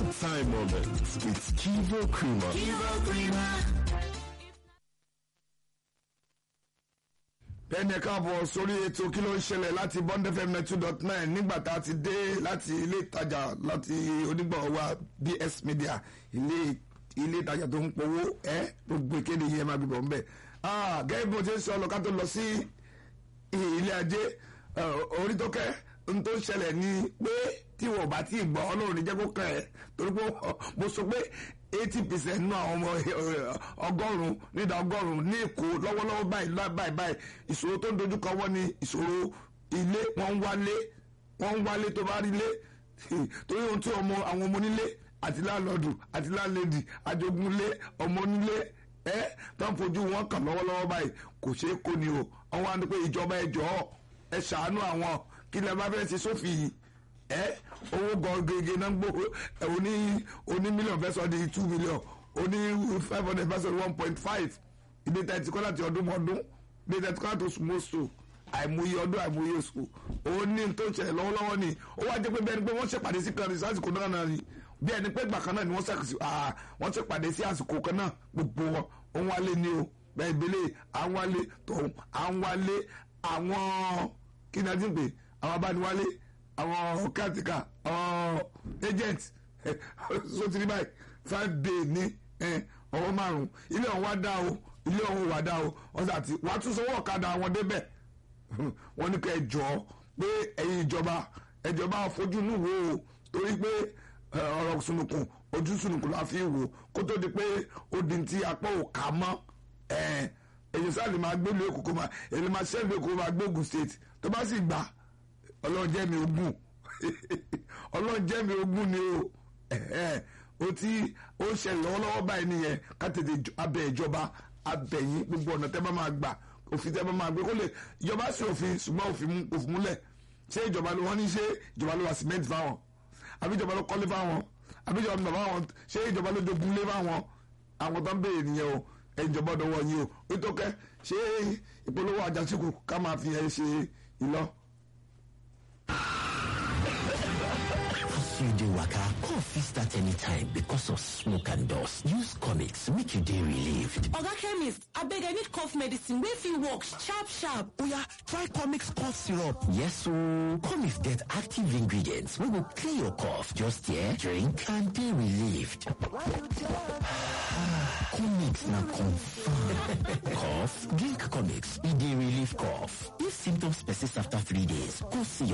time moments with Kivo Creamer. Kivo Creamer. bẹ́ẹ̀ni ẹ káàbọ̀ sórí ètò kí ló ń ṣẹlẹ̀ láti bond fm two dot nine nígbà tá a ti dé láti ilé ìtajà láti onígbọ̀wọ́ wa bs media ilé ilé ìtajà tó ń powó ẹ gbogbo ìkéde yìí ẹ máa gbìbọn bẹ́ẹ̀ gẹ́gẹ́ bí mo ti ń sọ ọlọ́ká tó lọ sí ilé ajé orí tó kẹ́ n tó ṣẹlẹ̀ ni pé tí wọ́n bá tí ì gbọ́ ọlọ́run ní jẹ́ kó kàn ẹ́ torí pé mo sọ pé eighty percent nínú àwọn ọmọ ọgọ́rùn-ún nídà ọgọ́rùn-ún ní èkó lọ́wọ́lọ́wọ́ báyìí báyìí báyìí ìṣòro tó ń dojúkọ wọ́n ní ìṣòro ilé wọ́n ń wálé wọ́n ń wálé tó bá rí lé torí ohun tí ọmọ àwọn ọmọ onílé àti láńlọ́ọ̀dù àti láńlẹ́dì àjogúnlé ọmọ onílé ẹ tó ń fojú wọn kàn lọ́wọ́lọ́wọ́ báyìí kò ṣeé kó ni o wọ́n wá ní pé ìjọba ẹ jọ̀ọ́ ẹ ṣàánú àwọn kí lè bá fẹ́ ṣe sófin yìí ẹ owó gọgẹgẹ náà gbó oní oní mílíọ̀n fẹ́ sọ di two million oní five hundred fẹ́ sọ di one point five ìdí tẹ̀tí kọ́ láti ọdún mọ́dún ìdí tẹ̀tí kọ́ láti oṣù mọ́ṣù àìmọye ọdún àìmọye oṣù òun ní tó ń ṣẹlẹ̀ lọ́wọ́lọ́wọ́ ni ó wá jẹ́ pé bẹ́ẹ̀ ni pé wọ́n ṣèpàdé sí kan ní sásìkò náà náà ni bí ẹni pé ìgbà kan náà ni wọ́n ṣàkóso wọ́n ṣèpàdé sí àsìkò kan náà gbogbo wọn òun wálé ni o bẹ́ẹ̀ ìbílẹ̀ àwọn wálé tòun àwọn wálé àwọn kí ni a ti ń pè àwọn abániwálé àwọn kátìkà àwọn agent sotiri báyìí five day ní ọwọ́ márùn-ún ilé ọ̀hún wá dá o ilé ọ̀hún wá dá o wọ́n sì àti wàá tún sanwó ọ̀kadà àwọn débẹ̀ wọ́n ní ká ẹ jọ pé ẹ̀yin ìjọba ẹ̀jọba fojú inú wo o torí pé ọ̀rọ̀ sunukun ojú sunukun la fi wò kó tó di pé ó di ti apá ò ká mọ́ èyí sáà lè máa gbé ìlú èkó kó máa èyí lè máa ṣẹ́ ìlú èkó kó máa gbé Ògùn state tó bá sì gbà ọlọ́run jẹ́ mi ogún ọlọ́run jẹ́ mi ogún ni o o tí ó ń ṣẹlẹ̀ lọ́wọ́lọ́wọ́ báyìí nìyẹn ká tètè abẹ ìjọba abẹ̀yìn gbogbo ọ̀nà tẹ́ bá máa gbà òfin tẹ́ bá máa gbé kó lè ìjọba sí òfin ṣùgbọ́n òfin múlẹ̀ ṣé ìjọba ló wọ́n ní ṣé ìjọba ló wà cement fáwọn àbí ìjọba ló kọ́lé fáwọn àbí ìjọba ló fáwọn ṣé ìjọba ló jogún lé fáwọn àwọn tó ń béèrè nìyẹn o ìjọba ọdọ wọn yìí o nítòkẹ́ ṣé ìpolówó àjàsíkù ká máa fi ẹ ṣe ìlọ. you dey waka cough fit start anytime because of smoke and dust use comics make you dey relieved oga chemist abeg i need cough medicine wey fit work sharp sharp oya try comics cough syrup yes ooo comics get active ingredients wey go clear your cough just here drink and dey relieved comics na confam cough drink comics e dey relieve cough if symptoms persist after three days go see